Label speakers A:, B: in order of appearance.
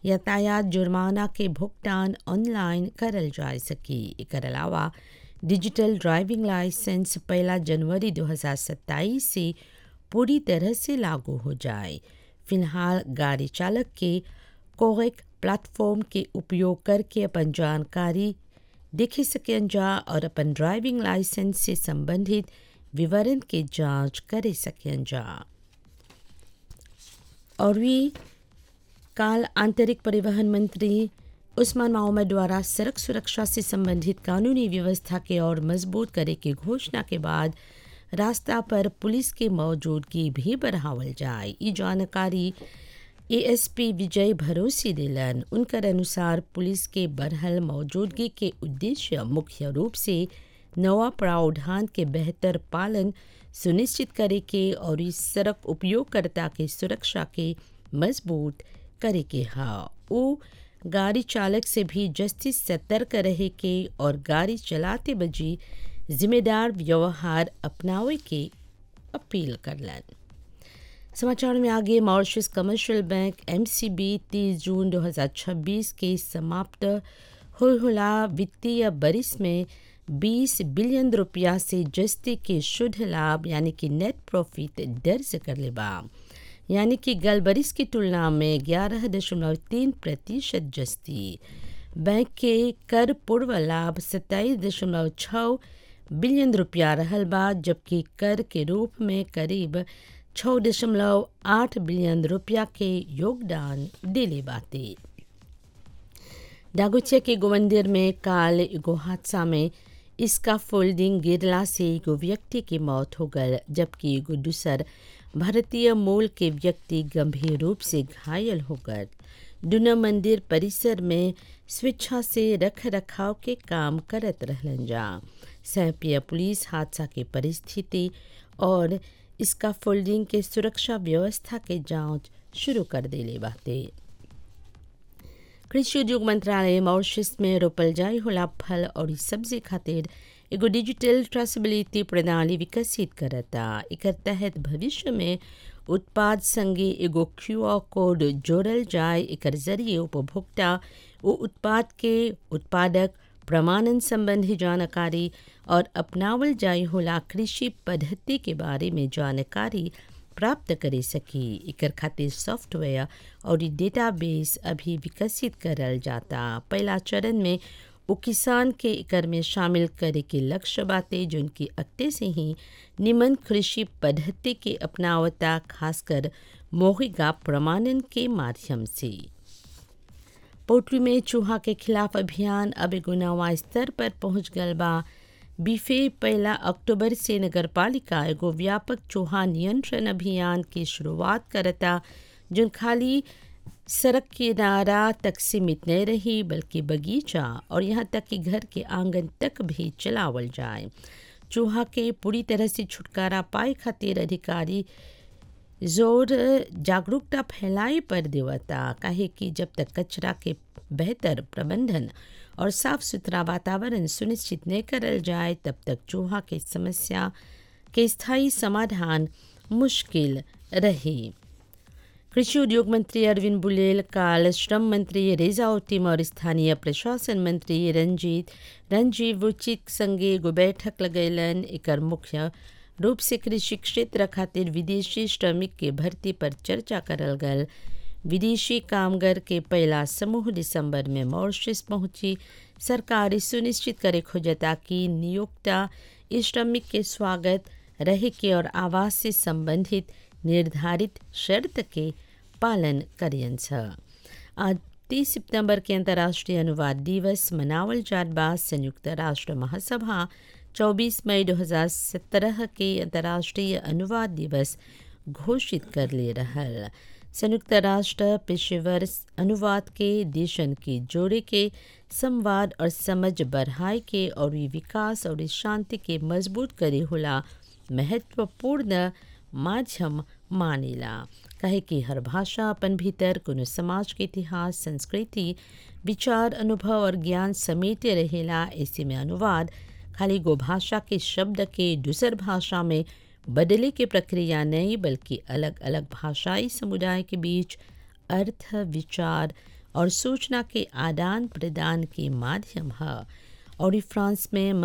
A: यातायात जुर्माना के भुगतान ऑनलाइन करल जा सकी एकर अलावा डिजिटल ड्राइविंग लाइसेंस पहला जनवरी 2027 से पूरी तरह से लागू हो जाए फिलहाल गाड़ी चालक के कोरेक प्लेटफॉर्म के उपयोग करके अपन जानकारी देख सकें जा और अपन ड्राइविंग लाइसेंस से संबंधित विवरण के जांच कर सकें जा और भी काल आंतरिक परिवहन मंत्री उस्मान मोहम्मद द्वारा सड़क सुरक्षा से संबंधित कानूनी व्यवस्था के और मजबूत करे की घोषणा के बाद रास्ता पर पुलिस की मौजूदगी भी बढ़ावल जाए ये जानकारी एएसपी विजय भरोसी दिलन उनकर अनुसार पुलिस के बढ़ल मौजूदगी के उद्देश्य मुख्य रूप से नवा प्रावधान के बेहतर पालन सुनिश्चित करे के और इस सड़क उपयोगकर्ता के सुरक्षा के मजबूत करे के हा वो गाड़ी चालक से भी जस्ती सतर्क रहे के और गाड़ी चलाते बजी जिम्मेदार व्यवहार अपनावे के अपील करलन समाचार में आगे Mauritius Commercial Bank MCB 30 June 2026 के समाप्त हुलहुला वित्तीय बरिस में 20 बिलियन रुपया से जस्ती के शुद्ध लाभ यानी कि नेट प्रॉफिट दर्ज कर ले बा यानी कि गल बरिस की तुलना में ग्यारह दशमलव तीन प्रतिशत जस्ती बैंक के कर पूर्व लाभ सत्ताईस दशमलव छः बिलियन रुपया रहल बा जबकि कर के रूप में करीब छः दशमलव आठ बिलियन रुपया के योगदान दिले बाते डागुचिया के गोमंदिर में काल एगो हादसा में इसका फोल्डिंग गिरला से एगो व्यक्ति की मौत हो गल जबकि एगो दूसर भारतीय मूल के व्यक्ति गंभीर रूप से घायल हो गए दुना मंदिर परिसर में स्वेच्छा से रख रखाव के काम करत रहलन जा सैपिया पुलिस हादसा के परिस्थिति और इसका फोल्डिंग के सुरक्षा व्यवस्था के जांच शुरू कर देले बाते कृषि उद्योग मंत्रालय मॉरिशस में रोपल जाए होला फल और सब्जी खातिर एगो डिजिटल ट्रेसेबिलिटी प्रणाली विकसित करता एकर तहत भविष्य में उत्पाद संगे एगो क्यू आर कोड जोड़ल जाए एकर जरिए उपभोक्ता वो उत्पाद के उत्पादक प्रमाणन संबंधी जानकारी और अपनावल जाए होला कृषि पद्धति के बारे में जानकारी प्राप्त करे सकी एकर खातिर सॉफ्टवेयर और डेटाबेस अभी विकसित करल जाता पहला चरण में वो किसान के एकर में शामिल करे के लक्ष्य बाते जिनकी अक्ते से ही निमन कृषि पद्धति के अपनावता खासकर मोहिगा प्रमाणन के माध्यम से पोल्ट्री में चूहा के खिलाफ अभियान अब एगो नवा स्तर पर पहुंच गल बा बीफे पहला अक्टूबर से नगर पालिका एगो व्यापक चूहा नियंत्रण अभियान की शुरुआत करता जो खाली सड़क किनारा तक सीमित नहीं रही बल्कि बगीचा और यहाँ तक कि घर के आंगन तक भी चलावल जाए चूहा के पूरी तरह से छुटकारा पाए खातिर अधिकारी जोर जागरूकता फैलाए पर देवता काहे कि जब तक कचरा के बेहतर प्रबंधन और साफ सुथरा वातावरण सुनिश्चित नहीं करल जाए तब तक चूहा के समस्या के स्थायी समाधान मुश्किल रहे कृषि उद्योग मंत्री अरविंद बुलेल काल श्रम मंत्री रेजा ओटिम और स्थानीय प्रशासन मंत्री रंजीत रंजीव रुचित संगे एगो बैठक लगैलन एकर मुख्य रूप से कृषि क्षेत्र खातिर विदेशी श्रमिक के भर्ती पर चर्चा करल गल विदेशी कामगार के पहला समूह दिसंबर में मॉरिशस पहुंची सरकार सुनिश्चित करे खोजता कि नियोक्ता इस श्रमिक के स्वागत रहे के और आवास से संबंधित निर्धारित शर्त के पालन करियन आज तीस सितंबर के अंतर्राष्ट्रीय अनुवाद दिवस मनावल जात बा संयुक्त राष्ट्र महासभा 24 मई 2017 के अंतर्राष्ट्रीय अनुवाद दिवस घोषित कर ले रहल संयुक्त राष्ट्र पेशेवर अनुवाद के देशन के जोड़े के संवाद और समझ बढ़ाए के और विकास और शांति के मजबूत करे होला महत्वपूर्ण माध्यम मानेला कहे कि हर भाषा अपन भीतर कोनो समाज के इतिहास संस्कृति विचार अनुभव और ज्ञान समेटे रहेला ऐसे में अनुवाद खाली गो भाषा के शब्द के दूसर भाषा में बदले की प्रक्रिया नहीं बल्कि अलग अलग भाषाई समुदाय के बीच अर्थ विचार और सूचना के आदान प्रदान के माध्यम है और फ्रांस में